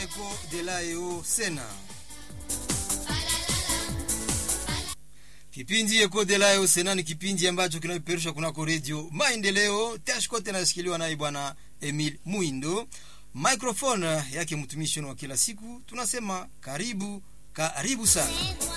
Eko de la EO Sena. Kipindi Eko de la EO Sena ni kipindi ambacho kinapeperushwa kunako redio Maendeleo. Tashkote nashikiliwa naye bwana Emil Muindo, microphone yake mtumishi wa kila siku. Tunasema karibu, karibu sana.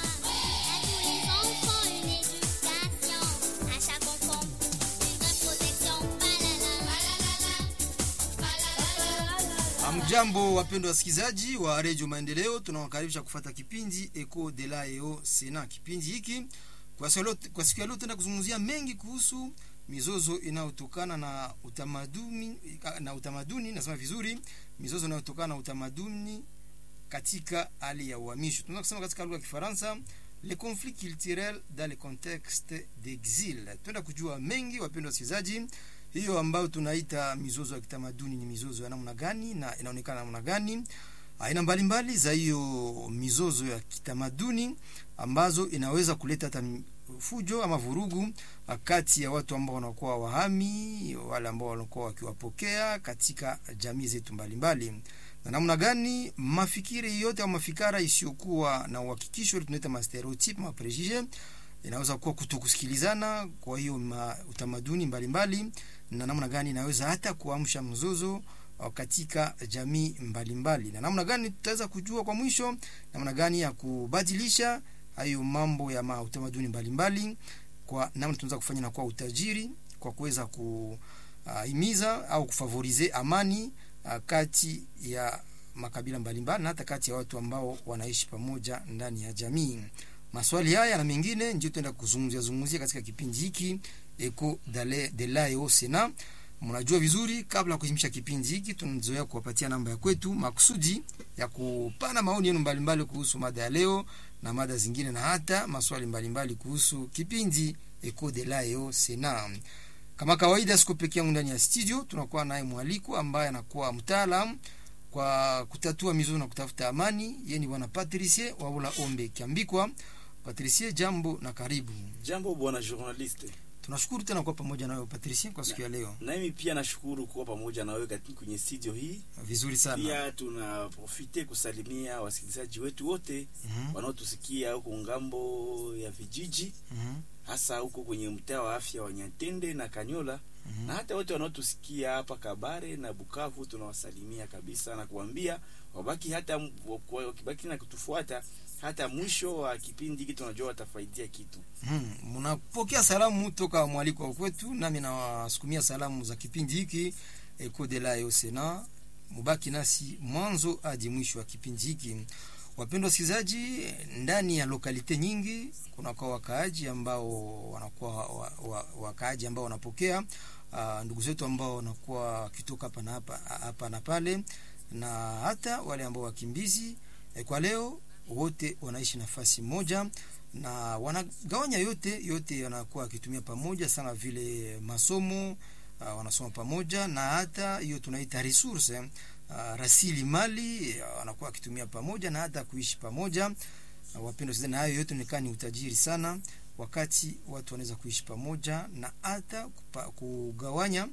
Amjambo, wapendwa wasikilizaji wa redio Maendeleo, tunawakaribisha kufata kipindi Eco de la EO Sena. Kipindi hiki kwa siku ya leo tenda kuzungumzia mengi kuhusu mizozo inayotokana na utamaduni na utamaduni, nasema vizuri, mizozo inayotokana na utamaduni katika hali ya uhamisho. Tunaweza kusema katika lugha ya Kifaransa le conflit culturel dans le contexte d'exil. Twenda kujua mengi, wapendwa wasikilizaji hiyo ambayo tunaita mizozo ya kitamaduni ni mizozo ya namna gani na inaonekana namna gani? Aina mbalimbali za hiyo mizozo ya kitamaduni ambazo inaweza kuleta hata fujo ama vurugu kati ya watu ambao wanakuwa wahami, wale ambao wanakuwa wakiwapokea katika jamii zetu mbalimbali, na namna gani mafikiri yote au mafikara isiyokuwa na uhakikisho, tunaita ma stereotype ma prejije inaweza kuwa kutokusikilizana. Kwa hiyo utamaduni mbalimbali na namna gani inaweza hata kuamsha mzozo katika jamii mbalimbali mbali. Na namna gani tutaweza kujua kwa mwisho namna gani ya kubadilisha hayo mambo ya utamaduni mbalimbali kwa namna tunaweza kufanya na kwa utajiri kwa kuweza kuhimiza uh, au kufavorize amani uh, kati ya makabila mbalimbali na hata kati ya watu ambao wanaishi pamoja ndani ya jamii. Maswali haya na mengine ndio tutaenda kuzungumzia zungumzia katika kipindi hiki Eco de la EO Sena. Mnajua vizuri, kabla ya kuhimisha kipindi hiki, tunazoea kuwapatia namba ya kwetu makusudi ya kupana maoni yenu mbalimbali kuhusu mada ya leo na mada zingine na hata maswali mbalimbali kuhusu kipindi Eco de la EO Sena. Kama kawaida, siku pekee yangu ndani ya studio, tunakuwa naye mwaliko ambaye anakuwa mtaalamu kwa kutatua mizozo na kutafuta amani. Yeye ni bwana Patricie Wabula Ombe Kiambikwa. Patricie, jambo na karibu. Jambo bwana journaliste. Tunashukuru tena kuwa pamoja nawe Patricie kwa siku ya leo. Na mimi pia nashukuru kuwa pamoja nawe katika kwenye studio hii. Vizuri sana. Pia tunaprofite kusalimia wasikilizaji wetu wote mm -hmm. wanaotusikia huko ngambo ya vijiji mm -hmm. hasa huko kwenye mtaa wa afya wa Nyantende na Kanyola mm -hmm. na hata wote wanaotusikia hapa Kabare na Bukavu, tunawasalimia kabisa na kuambia wabaki hata wakibaki na kutufuata hata mwisho wa kipindi hiki, tunajua watafaidia kitu. Mnapokea hmm, salamu toka mwaliko wa kwetu, nami nawasukumia salamu za kipindi hiki Eco de la EO Sena. Mubaki nasi mwanzo hadi mwisho wa kipindi hiki. Wapendwa wasikilizaji, ndani ya lokalite nyingi kuna kwa wakaaji ambao wanakuwa wa, wa, wakaaji ambao wanapokea uh, ndugu zetu ambao wanakuwa wakitoka hapa na hapa hapa na pale, na hata wale ambao wakimbizi eh, kwa leo wote wanaishi nafasi moja na wanagawanya yote yote, wanakuwa wakitumia pamoja sana vile masomo uh, wanasoma pamoja na hata hiyo tunaita resource uh, rasili mali uh, wanakuwa wakitumia pamoja na hata kuishi pamoja uh, wapendwa sasa, na hayo yote nikaa ni utajiri sana, wakati watu wanaweza kuishi pamoja na hata kugawanya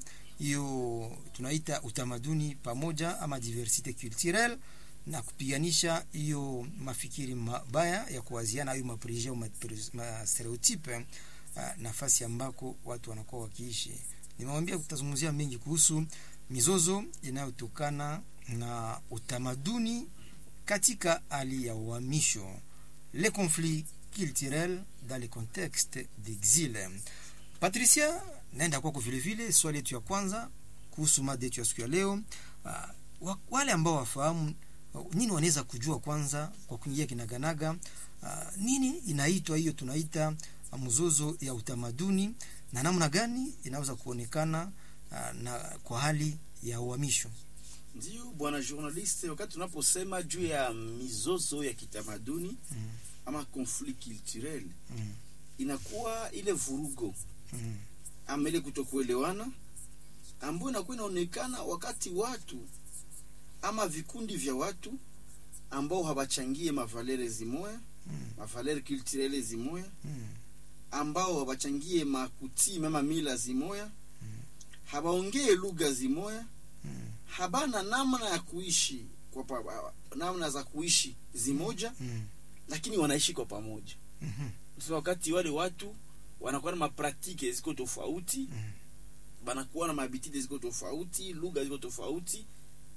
hiyo tunaita utamaduni pamoja ama diversite culturelle na kupiganisha hiyo mafikiri mabaya ya kuwaziana hayo mapreje au ma stereotype uh, nafasi ambako watu wanakuwa wakiishi. Nimewambia tutazungumzia mengi kuhusu mizozo inayotokana na utamaduni katika hali ya uhamisho, les conflits culturels dans le contexte d'exil. Patricia, naenda kwako vile vile. Swali yetu ya kwanza kuhusu mada yetu ya siku ya leo, uh, wale ambao wafahamu nini wanaweza kujua kwanza kwa kuingia kinaganaga, uh, nini inaitwa hiyo tunaita mzozo ya utamaduni na namna gani inaweza kuonekana uh, na kwa hali ya uhamisho. Ndio bwana journaliste, wakati tunaposema juu ya mizozo ya kitamaduni mm. ama conflit culturel mm. inakuwa ile vurugo mm. ama ile kutokuelewana ambayo inakuwa inaonekana wakati watu ama vikundi vya watu ambao hawachangie mavalere zimoya mm. mavalere culturele zimoya mm. ambao hawachangie makutii ama mila zimoya mm. hawaongee lugha zimoya mm. habana namna ya kuishi kwa pa, namna za kuishi zimoja Mm. lakini wanaishi kwa pamoja Mhm. sasa wakati wale watu wanakuwa na mapraktike ziko tofauti Mm. banakuwa na mabitide ziko tofauti lugha ziko tofauti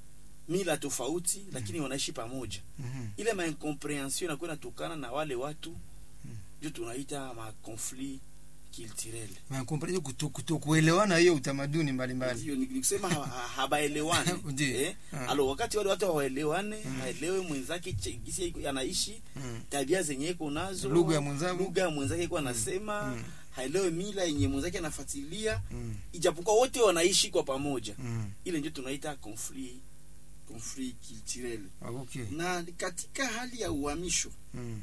mila tofauti lakini wanaishi pamoja Mhm. ile maincomprehension inakuwa inatokana na wale watu ndio tunaita maconflit culturel Makompre- kuto- kutokuelewana hiyo utamaduni mbalimbali ndio ni ni kusema ha- ha- habaelewani Ndiyo. eh? Ah. alo wakati wale watu hawaelewane haelewe mwenzake che- gisi iko- anaishi Mm. tabia zenye iko nazo Lugha ya mwenzangu. lugha ya mwenzake iko anasema Mm. haelewe mila yenye mwenzake anafuatilia Mm. ijapokuwa wote wanaishi kwa pamoja Mm. ile ndio tunaita conflit conflit culturel Ah, okay. na katika hali ya uhamisho Mm.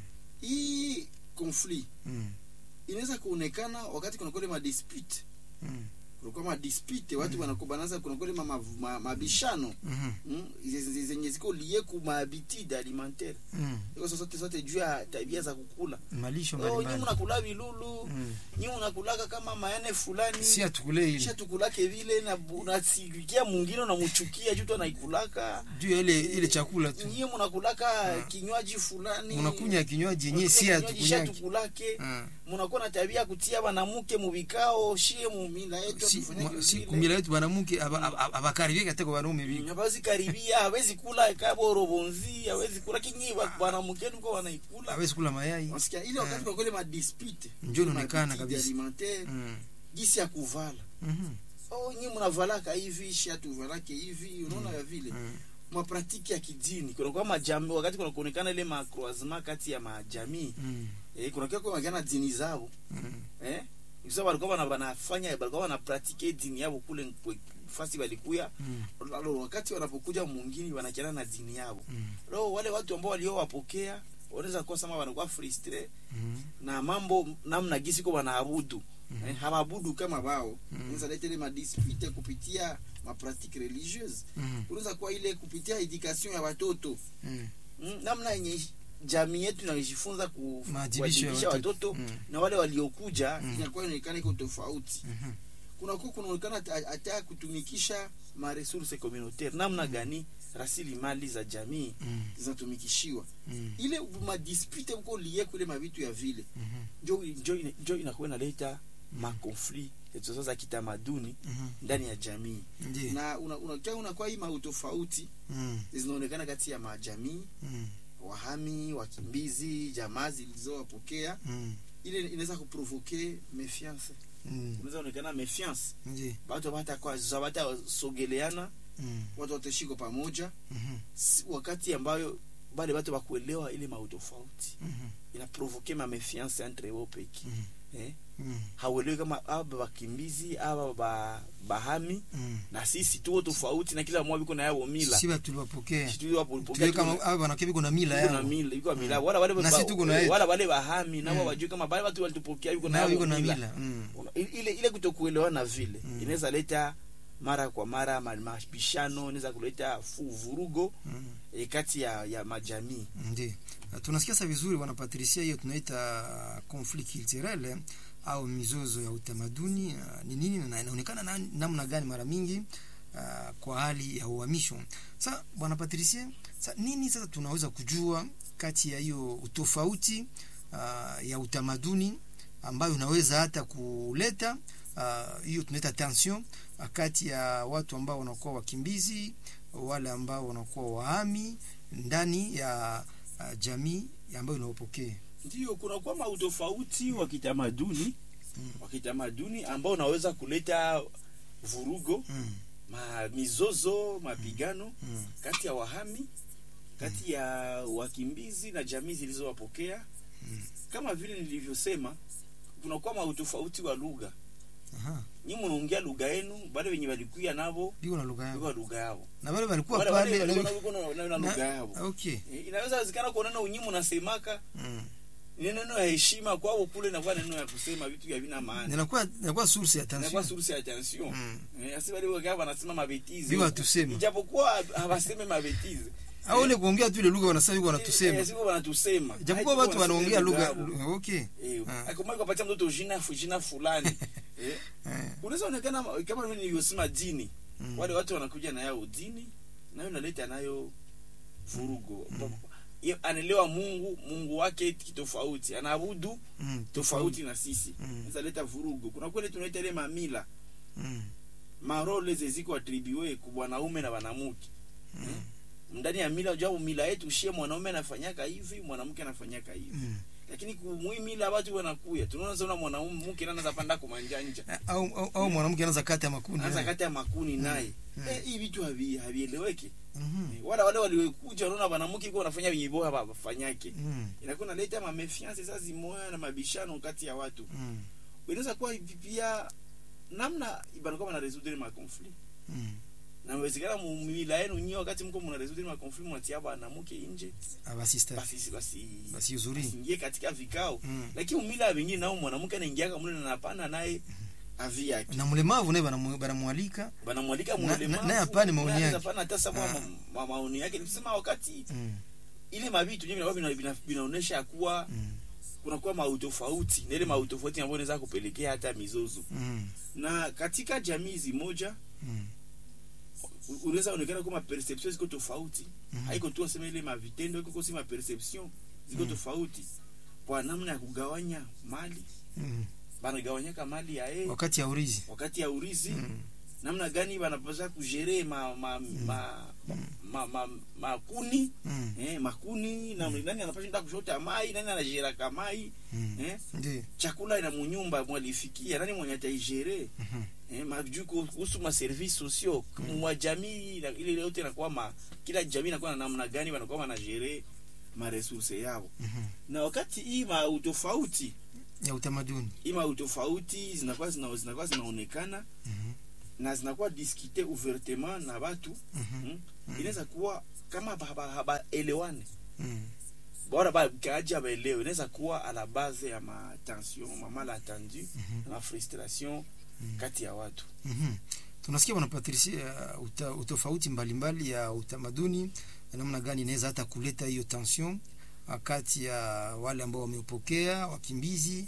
hii conflit Mm. inaweza kuonekana wakati kuna kule madispute Mm. kunakuwa madispute watu wanakubanaza kuna kule ma- ma- mabishano Mhm. mm, zenye- zenye ziko lie ku mahabitude alimentaire Mm. iko sote sote juu ya tabia za kukula malisho oh, nyi mbalimbali mnakula vilulu Mm. nyi unakulaka kama mayane fulani si atukule kisha ile tukulake vile na unasikia mwingine unamchukia juu tu anaikulaka juu ya ile ile chakula tu nyie mnakulaka kinywaji fulani unakunya kinywaji yenyewe si Mnakunywa kinywaji atukunyaki shatukulake Ah. mnakuwa na tabia ya kutia banamuke mubikao shie mumila yetu si tufanyake mwa- si vile. kumila wetu banamuke aba- aba- abakaribie kateko banaume biko hawezi karibia hawezi kula kaboro bonzi hawezi kula kinyi banamuke niko wanaikula hawezi kula mayai Unasikia ile wakati Ah. kwa kweli madispute Ndio inaonekana kabisa. alimentaire Mm. gisi ya kuvala Mhm. oh nyi mnavalaka hivi shia tuvalake hivi unaona ya vile Mm. mapratiki ya kidini kunakuwa majamii wakati kuna kuonekana ile macroisement kati ya majamii Mm. eh, kunakuwa kuonekana dini zao Mm. eh Ikisa walikuwa wana- wanafanya walikuwa wanapratike dini yao kule kwe- fasi walikuya Mm. Lalo, wakati wanapokuja mwingine wanachana na dini yao Mm. lo wale watu ambao waliowapokea wanaweza kuwa sama wanakuwa frustre Mm. na mambo namna gisi ko wanaabudu eh, hawaabudu kama wao unaweza leta ile madispute kupitia mapratike religieuse Mm. unaweza kuwa ile kupitia education ya watoto Mm. mm, namna yenye jamii yetu inajifunza ku- Maadhibisho ya kuadhibisha watoto. watoto Mm. na wale waliokuja Mm. inakuwa inaonekana iko tofauti Mhm. kunakuwa kunaonekana hata- hata kutumikisha maresource communautaire namna gani rasilimali za jamii Mm. zinatumikishiwa Mm. ile madispute uko lie kule mavitu ya vile Mhm. njo njo ina- njo inakuwa inaleta makonflit sasa za kitamaduni Mhm. ndani ya jamii Ndiyo. na unakuwa una, una unakuwa hii mautofauti Mm. zinaonekana kati ya majamii Mm. wahami wakimbizi jamaa zilizowapokea Mm. ile inaweza kuprovoke méfiance Mm. unaweza onekana méfiance Ndiyo. watu watakuwa watasogeleana Mm. watu watashiko pamoja Mhm. si- wakati ambayo bale watu wakuelewa ile mautofauti Mhm. inaprovoke ma méfiance entre wao peki Mhm. eh? Mm. hauelewi kama aba bakimbizi aba ba, bahami Mm. na sisi tuo tofauti na kila mmoja biko na yao mila si batu tuliwapokea Sisi tuliwa pokea tuwe tuko kama na- aba banakia biko na mila yuko na yao mila yuko na mila wala wale Na ba- sisi tuko na yetu. wala wale bahami nao Mm. wajue kama bale watu walitupokea yuko na nao yao iko na mila mila Mm. Una- ile ile kutokuelewana vile Mm. inaweza leta mara kwa mara ma- mabishano inaweza kuleta fu- vurugo Mm. e, kati ya, ya majamii Ndiyo. Uh, tunasikia sa vizuri bwana Patricia, hiyo tunaita conflict culturel eh, au mizozo ya utamaduni uh, ni nini na inaonekana na, namna gani mara mingi uh, kwa hali ya uhamisho. Sa bwana Patricia, sa nini sasa tunaweza kujua kati ya hiyo utofauti uh, ya utamaduni ambayo unaweza hata kuleta uh, hiyo tunaita tension uh, kati ya watu ambao wanakuwa wakimbizi wale ambao wanakuwa wahami ndani ya uh, jamii ambayo inaopokea ndio kunakuwa mautofauti wa kitamaduni Mm. wa kitamaduni ambao unaweza kuleta vurugo mm, ma mizozo mapigano mm, kati ya wahami kati ya wakimbizi na jamii zilizowapokea Mm. kama vile nilivyosema kunakuwa mautofauti wa lugha aha, nyi munaongea lugha yenu bale wenye walikuya navo biko na lugha yao kwa lugha yao na wale walikuwa Wale- wale pale walikuwa na- na- walikuwa na- na- na na- lugha yao okay Eh, inaweza wezekana kuonana unyimu nasemaka mm. ni neno ya heshima kwao kule nakuwa neno ya kusema vitu vya vina maana inakuwa inakuwa source ya inakuwa tension source ya tension Mm. Eh, asi wale wakaa wanasema mabetizi Bila tuseme. ijapokuwa hawaseme mabetizi au ile kuongea tu ile lugha wanasema iko wanatusema Eh, siko wanatusema japokuwa Haiko watu wanasema wanaongea lugha yao. okay Eh, Ah. akomai kupatia mtoto jina fu- jina fulani eh, Eh, unaweza onekana kama vile nilivyosema dini mm, wale watu wanakuja na yao dini nayo naleta nayo vurugo Ye- anaelewa mungu mungu wake kitofauti anaabudu Mm, tofauti na sisi Mm. zaleta vurugo kuna kwele tunaita ile mamila Mm, marole zeziko atribue ku bwanaume na banamuke mm, ndani ya mila jua mila yetu shie mwanaume anafanyaka hivi mwanamke anafanyaka hivi mm. lakini kumwi mila watu wanakuya tunaona sana mwanamke nana zapanda kumanjanja au, au, au mwanamke anaweza kati ya makundi anza eh. kati ya makuni naye Mm. eh, hii vitu havi- havieleweki Mhm, Eh, wala wale waliokuja wanaona banamuke iko wanafanya vinyibo hapa bafanyake mm, inakuwa naleta mamefiance sasa zimoya na mabishano kati ya watu mm, inaweza kuwa hivi pia namna banakuwa bana résoudre ma conflit mm. na wezekana mu mila yenu nyinyi wakati mko mna résoudre ma conflit mnatia banamuke nje Aba sister basi basi basi uzuri ingie katika vikao Mm. lakini umila vingine nao mwanamke anaingiaka mle na napana naye avi yake na mlemavu naye banamu- banamwalika banamwalika Na- mulemavu, na- naye hapana maoni naye yake. hapana hata sababu Ah. ma- ma- maoni yake nikusema wakati Mm, ile mavitu yenyewe vinakuwa vina- vina- vinaonesha kuwa mm, kunakuwa mautofauti na ile mautofauti ambayo inaweza kupelekea hata mizozo mm, na katika jamii zimoja mm, u- unaweza onekana kama perception ziko tofauti Mhm. haiko tu asema ile mavitendo iko kosi maperception ziko Mhm. tofauti kwa namna ya kugawanya mali mm. banagawanyaka mali ya yeye wakati ya urizi wakati ya urizi Mm, namna gani banapaswa kujere ma, ma, ma, ma, ma, makuni mm, eh, makuni na nani anapaswa enda kushota mai nani anajeraka mai mm. eh, Ndiyo. chakula ina munyumba mwalifikia nani mwenye ataigere Mhm, eh, majuu kuhusu ma service sociaux mwa jamii na- ile yote inakuwa ma kila jamii inakuwa na namna gani wanakuwa wanajere ma resource yao mhm. na wakati hii ma utofauti ya utamaduni hii ma utofauti zinakuwa zina, zinakuwa zinaonekana Mhm, na zinakuwa discute ouvertement na watu mhm, mm? inaweza kuwa kama haba- habaelewane mm. bora bakaaji abaelewe inaweza kuwa a la base ya matension ma malentendu na ma frustration kati ya watu Mhm. tunasikia bwana Patricia uta, utofauti mbalimbali ya utamaduni namna gani inaweza hata kuleta hiyo tension ah, kati ya wale ambao wameupokea wakimbizi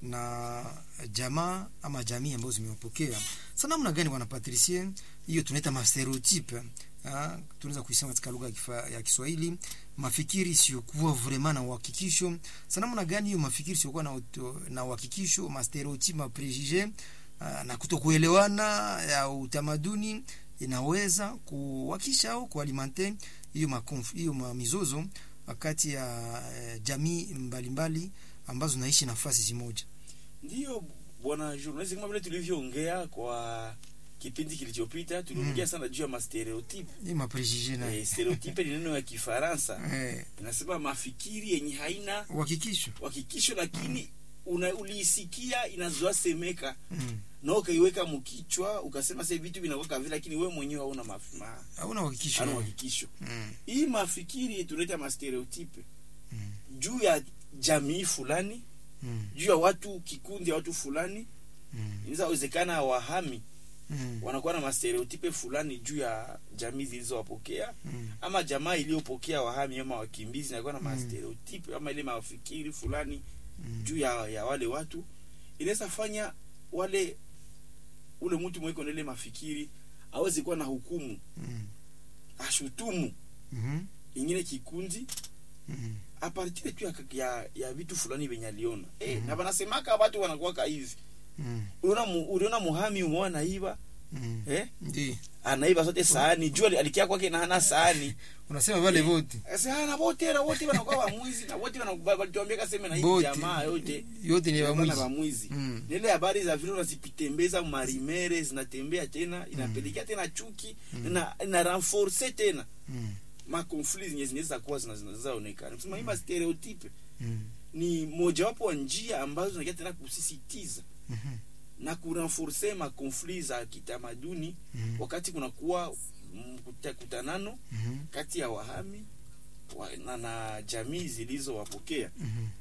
na jamaa ama jamii ambazo zimewapokea sa namna gani bwana Patricia hiyo tunaita mastereotype ah, tunaweza kuisema katika lugha ya kifa- ya Kiswahili mafikiri isiyokuwa vraiment na uhakikisho sa namna gani hiyo mafikiri isiyokuwa na, uto- na uhakikisho mastereotype maprejije Ah, na kutokuelewana ya utamaduni inaweza kuwakisha au kualimante hiyo makonf- hiyo ma- mizozo kati ya eh, jamii mbalimbali ambazo naishi nafasi zimoja. ndiyo bwana journalist kama vile tulivyoongea kwa kipindi kilichopita tuliongea sana juu ya mastereotype Hii maprejije na eh, stereotype ni neno ya kifaransa eh, inasema mafikiri yenye haina uhakikisho uhakikisho lakini una, uliisikia inazoa semeka mm. na ukaiweka mkichwa ukasema sasa vitu vinakuwa vile lakini wewe mwenyewe hauna maf- ma- hauna uhakikisho hauna eh. uhakikisho mm. hii mafikiri tunaita mastereotype Mm. juu ya jamii fulani Mm. juu ya watu kikundi ya watu fulani Mm. inaweza wezekana wahami Mm. wanakuwa na mastereotype fulani juu ya jamii zilizowapokea Mm. ama jamaa iliyopokea wahami ama wakimbizi inakuwa na Mm. mastereotype ama ile mafikiri fulani Mm. juu ya, ya wale watu inaweza fanya wale ule mtu mweko na ile mafikiri awezi kuwa na hukumu Mm. ashutumu Mhm. ingine kikundi Mm. apartire tu ya, ya, ya vitu fulani venye aliona eh, Mhm. na wanasemaka watu wanakuwaka hivi Mm. uliona mu, uliona muhami umeona naiba Mm. eh? Ndi. anaiba sote sahani juu ali- alikia kwake na hana sahani unasema vale vote Sasa na wote na wote wanakuwa wamwizi na wote wanakuwa walituambia kaseme na hii Bote. jamaa yote yote ni wanakuwa na wamwizi wamwizi Mm. nile habari za vile unazipitembeza marimere zinatembea tena inapelekea tena chuki na na renforce tena Mm. ma conflits zenye zinaweza kuwa zina- zinazoonekana kusema hii ma stereotype Mm. ni mojawapo wa njia ambazo zinakia tena kusisitiza Mhm. na kurenforce ma conflits za kitamaduni Mm. wakati kunakuwa mkuta- kutanano Mhm. kati ya wahami wa, na, na jamii zilizowapokea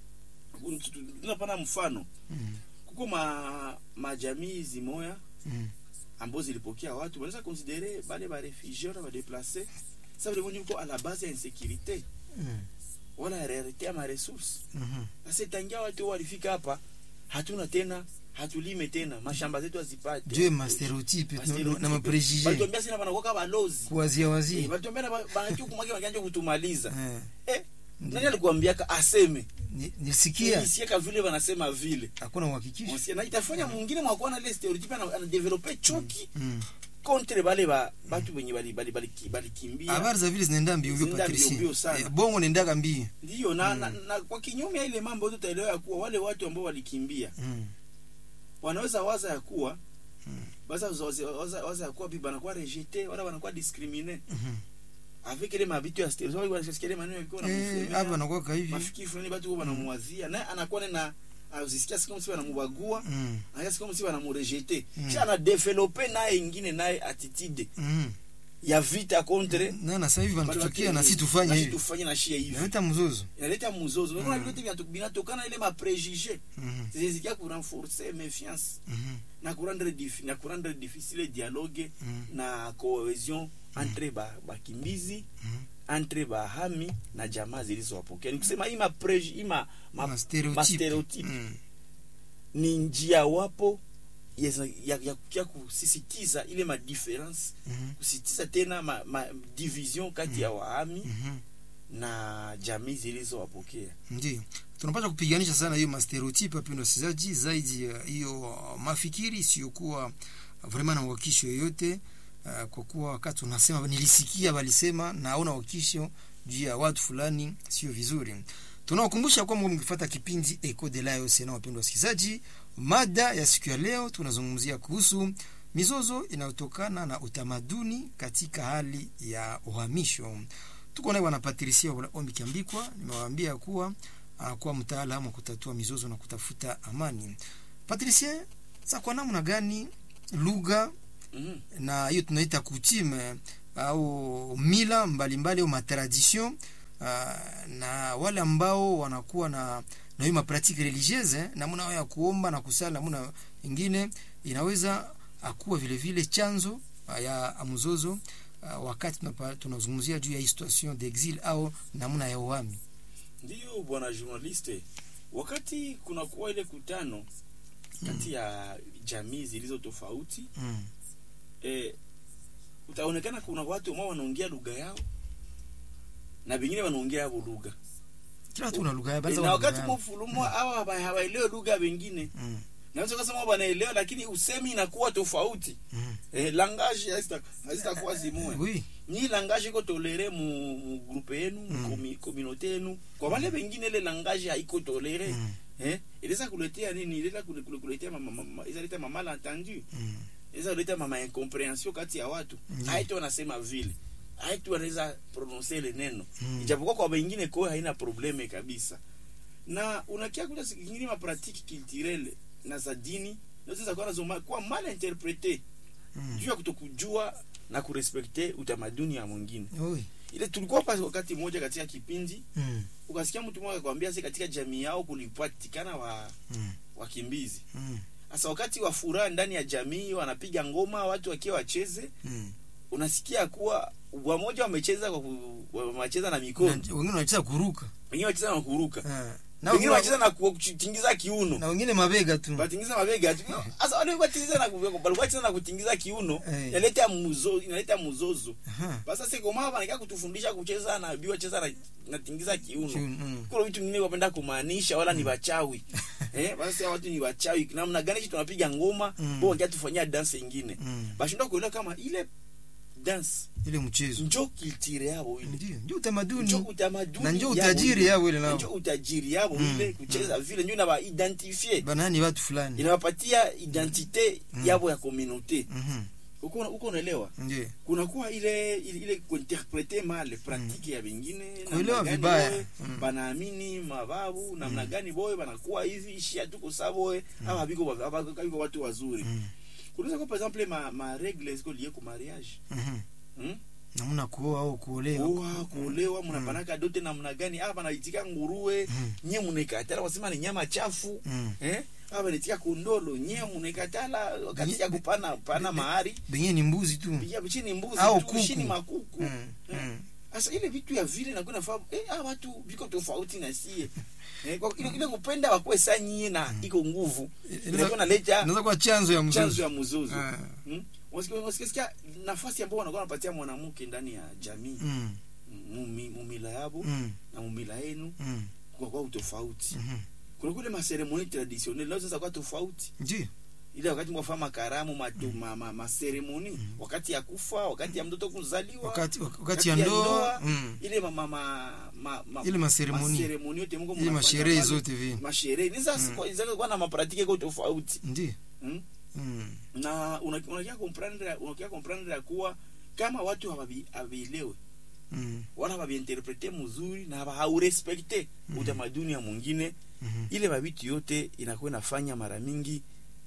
Mhm. tunapana mfano Mm. kuko ma, majamii zimoya Mm. ambazo zilipokea watu wanaweza konsidere bale barefugie na badeplace sa vile venye uko a la base ya insécurité Mm. wala rarité ya maresource Mhm. sasa tangia watu walifika hapa hatuna tena hatulime tena mashamba zetu hazipate juu ya mastereotype Ma na- stereotype. na maprejije Balituambia sina banakuwaka balozi kuwazia Eh, wazia balituambia na ba- banakia kumwakia bakanja kutumaliza Eh, eh, nani alikuambiaka aseme ni- nilisikia isieka vile wanasema vile hakuna uhakikisho Unasikia? na itafanya mwingine mwakuwa na ile stereotype ana- anadevelope chuki Mm. contre bale ba batu benye bali bali bali balikimbia habari za vile zinaenda mbio mbio Zinaenda mbio mbio patricie sana. Eh, bongo nendaga mbio ndiyo na, na, na kwa kinyume ya ile mambo yote utaelewa ya kuwa wale watu ambao walikimbia Mm. wanaweza waza ya kuwa Mm. baza waza, waza, waza ya kuwa bi banakuwa rejete wala banakuwa discrimine Mhm. avec ile mabitu ya stereotype wale wanasikia ile maneno yalikuwa Eh, wanamsemea. hapa nakwaka hivi mafikiri fulani batu wanamwazia naye anakuwa na azisikia siku msi wanamubagua Mm. anasikia siku msi wanamurejete Mm. kisha anadevelope naye ingine naye attitude Mm. ya vita contre na na sasa hivi Bale wanatuchukia watu- na si tufanye na si hivi tufanye na shia hivi inaleta mzozo inaleta mzozo unaona vyote vinatu- vinatokana ile maprejije Mhm. zinazikia kurenforcer méfiance Mhm. na kurendre dif, na kurendre difficile dialogue Mhm. na cohesion entre ba bakimbizi Mhm. entre bahami na jamaa zilizowapokea nikusema hii mapreji hii ma, ma, Ma stereotype. ma stereotype Mm. ni njia wapo ya, ya, ya, ya kusisitiza ile madifference Mhm. kusisitiza tena ma, ma division kati ya wahami Mhm. na jamii zilizowapokea ndio tunapata kupiganisha sana hiyo mastereotype wapendwa wasikilizaji zaidi ya hiyo uh, mafikiri isiyokuwa vraiment na uhakikisho yoyote uh, kwa kuwa wakati unasema nilisikia walisema naona uhakikisho juu ya watu fulani sio vizuri tunawakumbusha kwamba mkifuata kipindi Eco de la Océan wapendwa wasikilizaji mada ya siku ya leo tunazungumzia kuhusu mizozo inayotokana na utamaduni katika hali ya uhamisho tuko naye bwana Patricia Ombi Kiambikwa nimewaambia kuwa anakuwa mtaalamu wa kutatua mizozo na kutafuta amani. Patricia, sa kwa namna gani lugha mm na hiyo tunaita kutime au mila mbalimbali au matradition uh, na wale ambao wanakuwa na na hiyo mapratique religieuse namna yao ya kuomba na kusala namna ingine inaweza akuwa vile vile chanzo uh, ya mzozo uh, wakati tunapa- tunazungumzia juu ya hii situation d'exil au namna ya uhami. ndiyo bwana journaliste wakati kunakuwa ile kutano kati ya jamii zilizo tofauti Mm. eh, utaonekana kuna watu ambao wanaongea lugha yao na vingine wanaongea yavo lugha Kila watu una lugha yao, Eh, baadhi na wana lugha wakati yao. mfulumo hawa haba- hawaelewe lugha vingine Mm. naweza kusema wanaelewa lakini usemi inakuwa tofauti Mm. eh, langage hazita- hazitakuwa zimwe Oui. ni langage iko tolere mu, mu groupe yenu mu Mm. komi- communauté yenu kwa wale wengine ile langage haiko tolere Mm. eh inaweza kuletea nini inaweza kule- kule- kuletea mama mama inaweza leta mama malentendu Mm. inaweza kuleta mama incomprehension kati ya watu Ndiyo. haitu wanasema vile haitu wanaweza prononcer ile neno Mm. ijapokuwa kwa wengine kwa haina probleme kabisa na unakia kuta siku nyingine ma pratique culturelle na za dini naweza kuwa nazo ma- kuwa mal interprete Mm. juu ya kutokujua na kurespekte utamaduni ya mwingine Oui. ile tulikuwa pale wakati mmoja katika kipindi Mm. ukasikia mtu mmoja akwambia si katika jamii yao kulipatikana wa Mm. wakimbizi Mm. sasa wakati wa furaha ndani ya jamii wanapiga ngoma watu wakiwa wacheze Mm. unasikia kuwa wamoja wamecheza kwa ku- wamecheza na mikono Na- wengine wanacheza kuruka wengine wacheza na kuruka Eh. na wengine wengine wacheza na ku- kutingiza kiuno na wengine mabega tu batingiza mabega tu sasa wale watingiza na ku- walikuwa wacheza na kutingiza kiuno Eh. inaleta muzo inaleta muzozo Aha. basa sasa kama wanakaa kutufundisha kucheza na biwa cheza na natingiza kiuno Kiuno, mm. kuna vitu vingine wapenda kumaanisha wala ni wachawi eh basi sasa watu ni wachawi namna gani sisi tunapiga ngoma Mm. bo wangia tufanyia dance ingine Mm. bashindwa kuelewa kama ile dance ile mchezo njo kiltire yabo ile ndio ndio njo utamaduni utamaduni na njo yabo utajiri ile. yao ile nao njo utajiri yabo Mm. ile kucheza vile njo inaba identifier banani watu fulani inawapatia identite Mm. yabo ya communauté Mhm. uko uko unaelewa ndio kunakuwa ile ile, ile kuinterprete mal pratique ya vingine Kuelewa namna gani vibaya. boye Mm. banaamini mababu namna gani boye banakuwa hivi ishia tuko saboye aba biko aba biko watu wazuri Mm. kunaweza kwa par exemple ma ma règle ziko lié ku mariage Mhm. hmm? namna kuoa au kuolewa oa kuolewa mnapanaka dote namna gani aba banaitika nguruwe Mm. nye munekatala wasema ni nyama chafu Mm. eh aba banaitika kondolo nye munekatala wakati Nye- ya kupana pana mahari benye ni mbuzi tu pia chini mbuzi Au tu, kuku. chini makuku Mm. Mm. sasa ile vitu ya vile nakuwa nafahamu eh, ah, watu viko tofauti na sie eh, kwa, ile, ile kupenda wakuwe saa nyie na iko nguvu inakuwa naleta inaweza kuwa chanzo ya chanzo mzozo ya mzozo Ah. hmm? Unasikia- unasikia sikia nafasi ambao wanakuwa wanapatia mwanamke ndani ya jamii Mm, mumi- mumila yabo mm, na mumila yenu mm, kwa kwa utofauti mhm. kuna kule maseremoni traditionnel leo sasa kwa tofauti ndio ile wakati mwafanya makaramu matu, ma, ma, maseremoni wakati ya kufa wakati ya mtoto kuzaliwa wakati wakati ya ndoa mm. ile ma, ma, ma, ma, ma, Ile maseremoni. maseremoni yote Mungu ile mnafanya masherehe pale. zote vile masherehe ni sasa kwa zile kwa na mapratike kwa tofauti ndio hmm? mm. na una- unakia comprendre unakia comprendre ya kuwa kama watu hawabi- hawabielewe Mm. wala hawabiinterprete mzuri na haba- haurespekte utamaduni ya mwingine Mhm. ile mabitu yote inakuwa inafanya mara mingi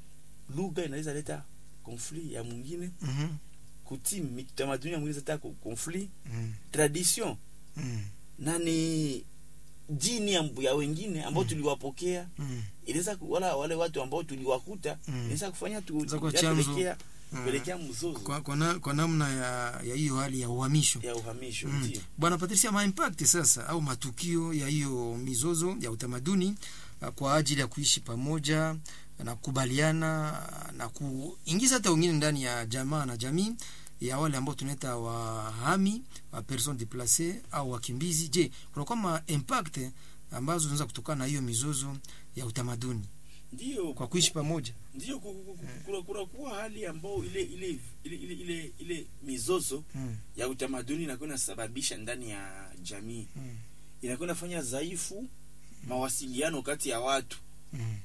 lugha inaweza leta conflit ya mwingine Mhm. kutimi tamaduni ya mwingine zata conflit Mm. tradition Mm. na ni jini ya, ya wengine ambao tuliwapokea Mm. inaweza ku- wala wale watu ambao tuliwakuta Mm. inaweza kufanya tu Inaweza kuwa ya chanzo. pelekea Mm. pelekea mzozo kwa, kwa, na, kwa namna ya ya hiyo hali ya uhamisho ya uhamisho Mm. ndio bwana patricia maimpact sasa au matukio ya hiyo mizozo ya utamaduni uh, kwa ajili ya kuishi pamoja na kukubaliana na kuingiza hata wengine ndani ya jamaa na jamii ya wale ambao tunaita wahami wa person deplace au wakimbizi je kunakuwa ma impact ambazo zinaweza kutokana na hiyo mizozo ya utamaduni ndio kwa kuishi pamoja ndio ku- ku- ku- kuna kuna kuwa hali ambao ile ile ile ile, ile, ile mizozo mm. ya utamaduni inakuwa inasababisha ndani ya jamii Mm. inakuwa inafanya dhaifu mawasiliano kati ya watu Mm.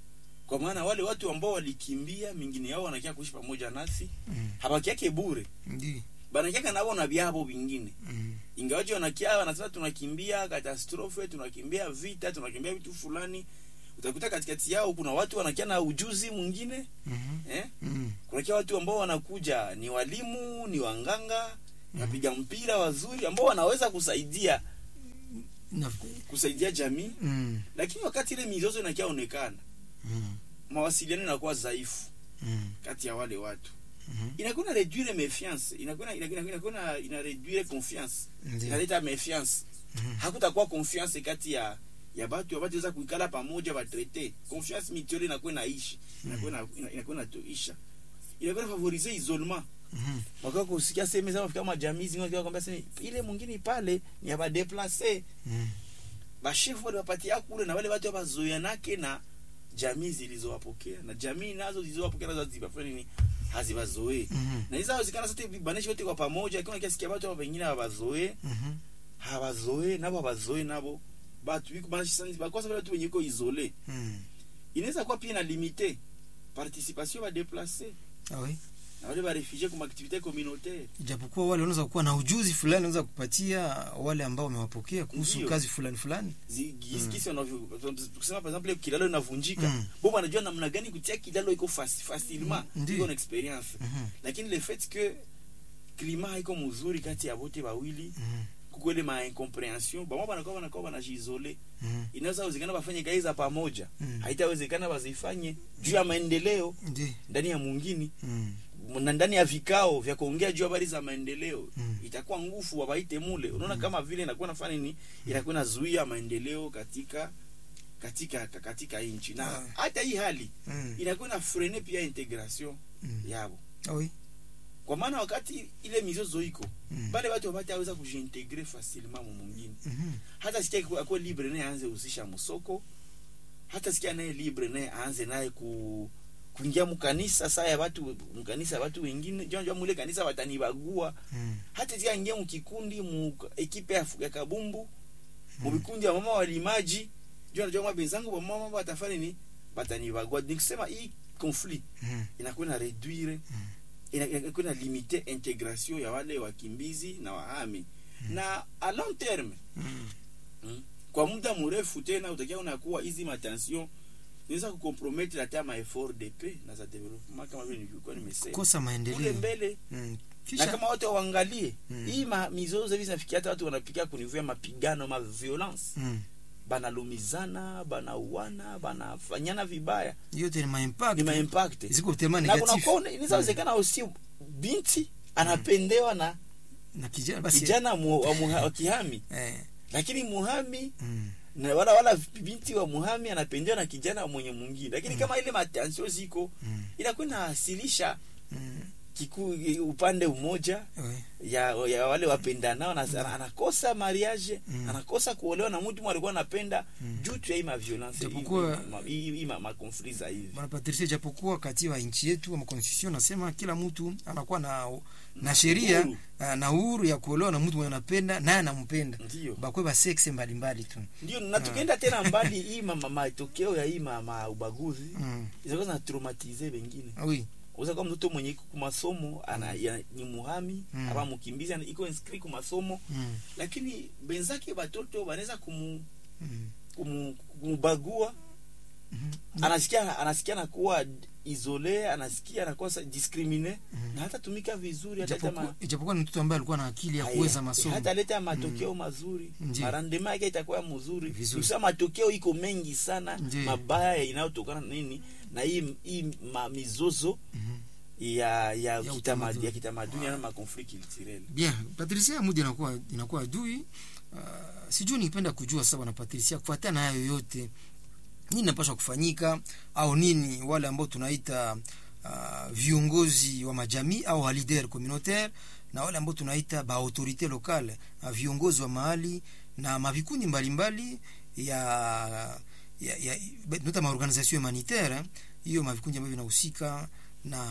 kwa maana wale watu ambao walikimbia mingine yao wanakia kuishi pamoja nasi Mm. habakiake bure Ndi. banakiaka nabo na vyabo vingine Mm. ingawaji wanakia wanasema tunakimbia katastrofe tunakimbia vita tunakimbia vitu fulani utakuta katikati yao kuna watu wanakia na ujuzi mwingine Mhm. eh? Mm. kunakia watu ambao wanakuja ni walimu ni wanganga ni wapiga mpira wazuri ambao wanaweza kusaidia Na- kusaidia jamii Mm. lakini wakati ile mizozo inakiaonekana Mm. mawasiliano inakuwa dhaifu Mm. kati ya wale watu Mhm. inakuwa na reduire méfiance inakuwa inakuwa inakuwa na ina reduire confiance Ndi. inaleta méfiance Mhm. hakutakuwa confiance kati ya ya batu ya batu weza kuikala pamoja batraite confiance mutuelle inakuwa inaishi inakuwa na- ina- inakuwa inatoisha inakuwa na favoriser isolement Mhm. wakati kusikia sema zama kama jamii zingine kwamba sema ile mwingine pale ni aba déplacer Mm. bashefu wale wapatia kule na wale watu wabazoeanake na jamii zilizowapokea na jamii nazo zilizowapokea nazo hazibafanya nini hazibazoee Mhm. na hizo hawezekana sote vibanishe wote kwa pamoja kama kiasikia watu hapa wengine hawabazoee Mhm. hawazoee nabo hawazoee nabo batu biko banashisa bakosa wale watu wenye iko isole Mm. inaweza kuwa pia na limite participation ba déplacer Ah oui. na wale ba réfugiés comme activité communautaire ijapokuwa wale wanaweza kuwa na ujuzi fulani wanaweza kupatia wale ambao wamewapokea kuhusu Ndiyo. kazi fulani fulani kisi kusema par exemple kilalo inavunjika Mm. bo wanajua namna gani kutia kilalo iko faci- facilement Mm, ndiyo. iko na experience Mhm. lakini le fait que climat haiko mzuri kati ya wote wawili Mhm. kukwele ma incomprehension bamwa banakuwa banakuwa banajisole Mhm. inaweza wezekana bafanye kazi za pamoja Mm. haitawezekana bazifanye juu ya maendeleo Ndi. ndani ya mwingine Mm. na ndani ya vikao vya kuongea juu habari za maendeleo Mm. itakuwa nguvu wabaite mule unaona kama vile inakuwa nafanya nini inakuwa inazuia maendeleo katika katika katika nchi na Ah. hata hii hali Mm. inakuwa na frene pia integration Mm. yabo Ah oui. kwa maana wakati ile mizozo iko Mm. bale watu wataweza kujiintegre facilement mu mwingine Mhm. hata sikia ku- akuwe libre naye aanze husisha msoko hata sikia naye libre naye aanze naye ku kuingia mkanisa saa ya watu mkanisa ya watu wengine jonjwa mule kanisa watanibagua Mm. hata sikia ingia mkikundi mu ekipe ya, ya kabumbu mu vikundi ya mama walimaji jua najua mwa benzangu ba mama watafanya ni batanibagua nikisema hii conflit Mm. inakuwa na reduire ina- inakuwa na limite integration ya wale wakimbizi na wahami na a long terme Mm. Mm. kwa muda mrefu tena utakia unakuwa hizi matension inaweza kucompromettre hata ma effort de paix na za development kama vile nilikuwa nimesema kosa kule maendeleo mbele Mm. na kisha kama watu waangalie Mm. hii ma, mizozo hivi zinafikia hata watu wanapikia kunivua mapigano ma violence Mm. banalumizana banauana banafanyana vibaya yote ni maimpact ni ma impact ziko tema na kuna negatif kona inawezekana usi binti anapendewa na na kijana basi kijana mu, wa, muha, wa kihami eh, lakini muhami mm, na wala wala binti wa muhami anapendewa na kijana mwenye mwingine lakini kama ile matensio ziko mm, inakuwa inawasilisha mm, kiku upande umoja we, ya, ya wale wapendanao na, ana- anakosa mariage Mm. anakosa kuolewa na mtu alikuwa anapenda Mm. juu tu ya hii maviolence Japokuwa- hii makonfli za hivi bwana Patricia, japokuwa katiba ya nchi yetu ama constitution nasema kila mtu anakuwa na na sheria Uhuru. ah, na uhuru ya kuolewa na mtu mwenye anapenda naye anampenda ndio bakwe ba sexe mbalimbali tu ndio na tukienda tena mbali hii mama matokeo ya hii mama ubaguzi mm. inaweza na traumatize wengine oui uza kwa mtoto mwenye iko kumasomo ana ya, ni muhami Mm. ama mkimbizi ana- iko inscrit kumasomo mm. lakini benzake batoto wanaweza kumu, Mm. kumu, kumubagua Mhm. anasikia anasikia anakuwa isole anasikia anakuwa sa- discrimine Mhm. na hata tumika vizuri hata Ijapokuwa- kama ijapokuwa ni mtoto ambaye alikuwa na akili ya Aya, kuweza masomo hata leta matokeo mazuri Ndiyo. marandema yake itakuwa mzuri Vizuri. Kusema matokeo iko mengi sana Ndiyo. mabaya inayotokana na nini na hii hii ma, mizozo Mhm. ya ya Ya kitamaduni utamaduni. ya kitamaduni na makonflikt culturel bien patricia mudi inakuwa inakuwa adui uh, sijui nipenda kujua sasa bwana patricia kufuatana na hayo yote nini napaswa kufanyika au nini wale ambao tunaita uh, viongozi wa majamii au wa leader communautaire na wale ambao tunaita ba autorite locale uh, viongozi wa mahali na mavikundi mbalimbali ya ya, ya tunaita maorganisation humanitaire eh, hiyo mavikundi ambavyo vinahusika na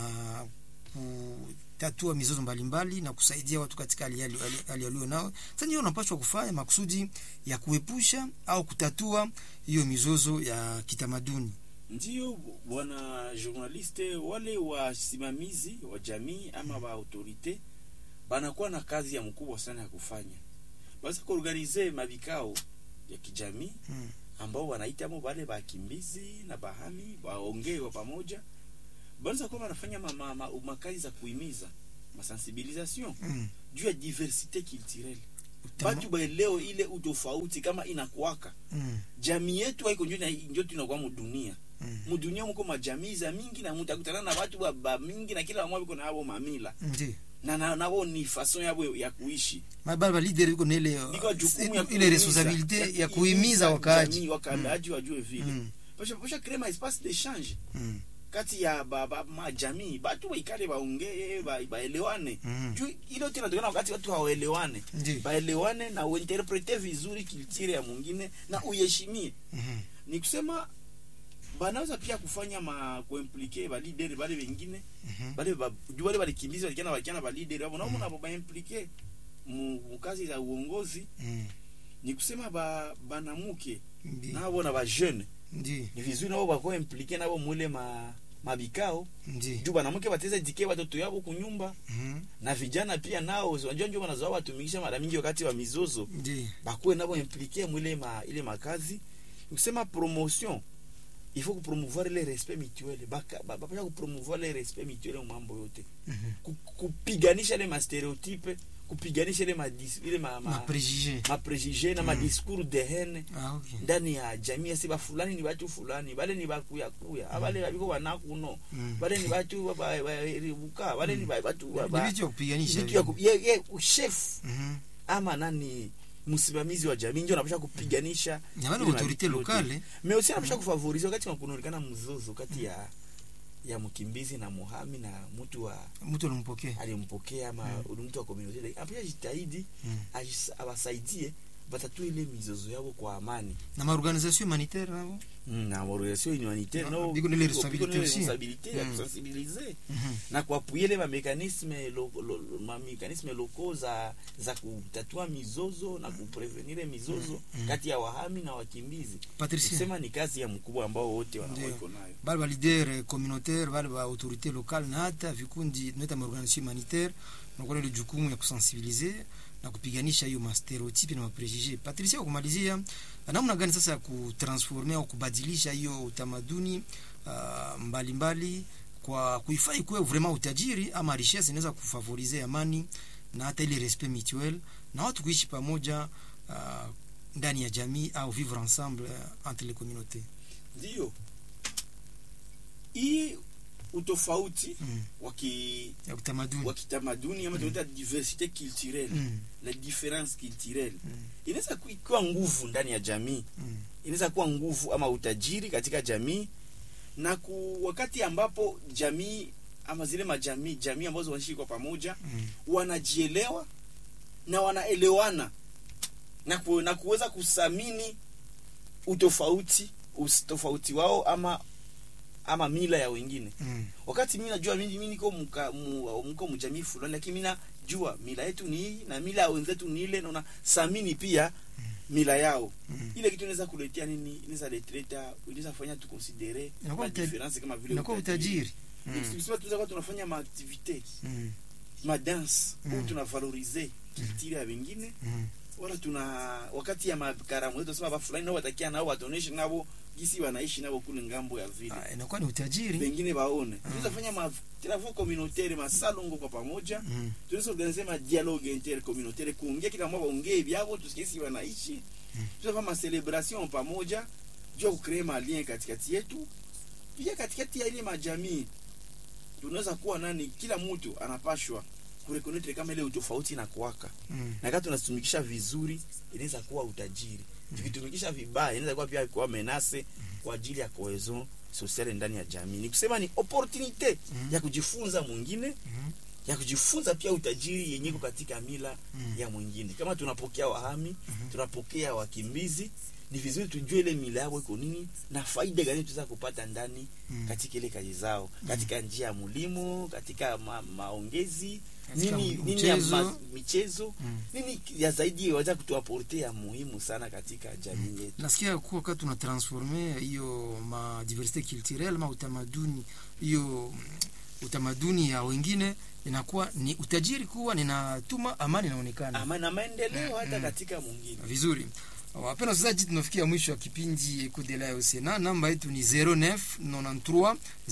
kutatua mizozo mbalimbali na kusaidia watu katika hali hali- hali- hali walio nao. Sasa ndio unapaswa kufanya makusudi ya kuepusha au kutatua hiyo mizozo ya kitamaduni. ndio bwana journaliste wale wasimamizi wa jamii ama wa autorite banakuwa na kazi ya mkubwa sana ya kufanya basi kuorganize mavikao ya kijamii Mm. ambao wanaitamo wale bakimbizi na bahami waongee kwa pamoja banaweza kuwa wanafanya ma, ma, ma, makazi za kuhimiza masensibilisation Mm. juu ya diversite culturelle Utama- batu baeleo ile utofauti kama inakuwaka Mm. jamii yetu haiko njo na- njo tunakuwa mudunia Mm. mudunia muko majamii za mingi na mutakutana na watu ba, ba mingi na kila wamwa biko na abo mamila Ndiyo. na na nabo ni fason yabo ya kuishi Mababa ba leader iko na ile uh, Biko jukumu ya ile kuhimiza- responsabilite ya kuhimiza wakaaji. jamii, wakaaji wajue vile Mm. pasha pasha créer ma espace d'échange Mm. kati ya ba, ba, majamii batu waikale baongee ba- baelewane Mm. juu ile yote inatokana wakati watu hawaelewane Ndiyo. baelewane na uinterprete vizuri kiltire ya mwingine na uyeshimie Mhm. ni kusema banaweza pia kufanya ma kuimplike ba leader bale wengine Mhm. bale ba, juu bale balikimbiza walikana walikana ba leader wao nao nabo ba implike mu mu kazi za uongozi Mm. ni kusema ba banamuke Ndiyo. nabo na ba jeune Ndiyo. ni vizuri nabo bako implike nabo mule ma mabikao Ndiyo. juu banamuke bateze dike watoto yabo kunyumba Mhm. na vijana pia nao unajua ndio wanazoa watumikisha mara mingi wakati wa mizozo Ndiyo. bakuwe nabo implike mwile ma ile makazi nikusema promotion il faut kupromouvoir le respect mutuel baka ba- bapasha kupromouvoir le respect mutuel mu mambo yote Mhm. Ku- kupiganisha ile mastereotype kupiganisha ile madis, ile ma, Ma ma, préjugé. ma préjugé na Mm. madiscours de haine Ah, okay. ndani ya jamii asi bafulani ni batu fulani bale ni bakuyakuya abale babiko banakuno Mm. bale ni batu ba- ba- baribuka bale ni ba- batu ba- Ni ba- vitu ya kupiganisha vitu ya vile. ku- ye- ye, chef Mhm. ama nani msimamizi wa jamii ndio anapasha kupiganisha Na wale ile autorite mavitu yote. locale mais aussi anapasha kufavorize wakati kunaonekana mzozo kati ya ya mkimbizi na muhami na mtu wa mtu alimpokea. alimpokea ama Mm. mtu wa community anapasha jitahidi Mm. ajis- awasaidie batatue ile mizozo yao kwa amani Na maorganisation humanitaire nabo. na organisation humanitaire Ah, nao biko na ile biko- biko na ile responsabilité aussi. responsabilité ya Mm. kusensibiliser Mhm. na kuapuye ile mamekanisme lo, lo, lo, mamekanisme loko za za kutatua mizozo na kuprevenire mizozo Mm. kati ya wahami na wakimbizi Patricia. kusema ni kazi ya mkubwa ambao wote Ndio. wanaiko nayo bale ba leader communautaire bale ba autorité locale na hata vikundi tunaita maorganisation humanitaire nakuwa ile jukumu ya kusensibiliser na kupiganisha hiyo mastereotype na maprejugé. Patricia, kumalizia namna gani sasa ya kutransforme au kubadilisha hiyo utamaduni uh, mbalimbali kwa kuifai kuwe vraiment utajiri ama richesse inaweza kufavorize amani na hata ile respect mutuel na watu kuishi pamoja uh, ndani ya jamii au vivre ensemble uh, entre les communautés. ndio hii utofauti Mm. wa ki- ya utamaduni wa kitamaduni ama tunaita diversite culturelle Mm. la difference culturelle Mm. inaweza ku- kuwa nguvu ndani ya jamii Mm. inaweza kuwa nguvu ama utajiri katika jamii na ku, wakati ambapo jamii ama zile majamii jamii ambazo wanaishi kwa pamoja Mm. wanajielewa na wanaelewana na, ku, na kuweza kusamini utofauti utofauti wao ama ama mila ya wengine Mm. wakati mi najua mimi mimi niko mka- mu- mko mjamii fulani lakini mi najua mila yetu ni hii na mila ya wenzetu ni ile naona samini pia mila yao Mm. ile kitu inaweza kuletea nini inaweza letleta inaweza fanya tukonsidere Inakuwa uta- madifference kama vile inakuwa utajiri Mm. Tukisema tunaweza kuwa tunafanya maaktivite Mm. madanse Mm. mm. tunavalorize kiltire ya wengine Mm. wala tuna wakati ya makaramu yetu tunasema bafulani nao watakia nao wataoneshe nabo gisi wanaishi nabo kule ngambo ya vile Ah, inakuwa ni utajiri pengine baone tunaweza fanya ma travaux communautaire masalongo kwa pamoja Mm. tunaweza organize ma dialogue intercommunautaire kuongea kila mmoja waongee vyao tusikie si wanaishi tunaweza fanya ma celebration pamoja juu ya kucreate ma lien katikati yetu pia katikati ya ile majamii tunaweza kuwa nani kila mtu anapashwa kureconnect kama ile utofauti na kuwaka Mm. na kama tunatumikisha vizuri inaweza kuwa utajiri tukitumikisha vibaya inaweza kuwa pia kuwa menase kwa ajili ya cohesion sociale ndani ya jamii ni kusema ni opportunite Mm. ya kujifunza mwingine Mm. ya kujifunza pia utajiri yenye iko katika mila Mm. ya mwingine kama tunapokea wahami tunapokea wakimbizi ni vizuri tujue ile mila yao iko nini na faida gani tunaweza kupata ndani Mm. katika ile kazi zao katika njia ya mulimo katika ma, maongezi Katika nini, m- nini ya mchezo. ma, michezo Mm. nini ya zaidi waweza kutuaporte ya muhimu sana katika jamii yetu nasikia kuwa wakati tuna transforme hiyo ma diversite culturelle ma utamaduni hiyo mm, utamaduni ya wengine inakuwa ni utajiri kuwa ninatuma amani inaonekana ama na maendeleo hata Mm. katika mwingine vizuri wapenda wasikilizaji tunafikia mwisho wa kipindi ekudela ya osena namba yetu ni 09 93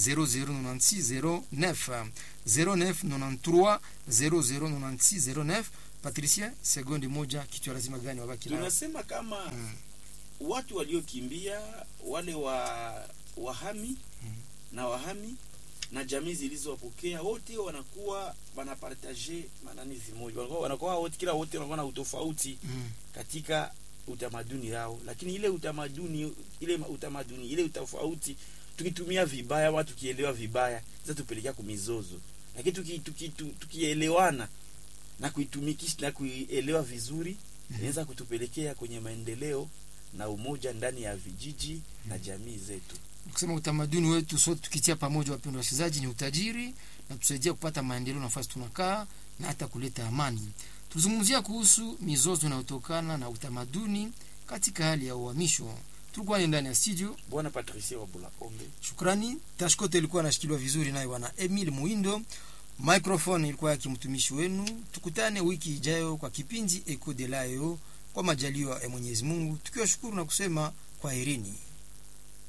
0096 09 09 93 0096 patricia sekondi moja kichwa lazima gani wabaki nayo tunasema kama Mm. watu waliokimbia wale wa wahami na wahami na jamii zilizowapokea wote wanakuwa wanapartage manani zimoja wanakuwa, wanakuwa wote kila wote wanakuwa na utofauti Mm. katika utamaduni yao lakini ile utamaduni ile utamaduni ile utofauti tukitumia vibaya ama tukielewa vibaya tupelekea kumizozo lakini tukielewana tuki, tuki, tukielewana na kuitumikisha na kuielewa vizuri inaweza kutupelekea kwenye maendeleo na umoja ndani ya vijiji na jamii zetu kusema utamaduni wetu sote tukitia pamoja wapendwa wasikilizaji ni utajiri na tusaidia kupata maendeleo nafasi tunakaa na hata kuleta amani tulizungumzia kuhusu mizozo inayotokana na utamaduni katika hali ya uhamisho tulikuwa ni ndani ya studio bwana patricia wabula ombe shukrani tashkote ilikuwa anashikiliwa vizuri naye bwana emil muindo microphone ilikuwa yake mtumishi wenu tukutane wiki ijayo kwa kipindi eko de layo kwa majaliwa ya mwenyezi mungu tukiwashukuru na kusema kwa herini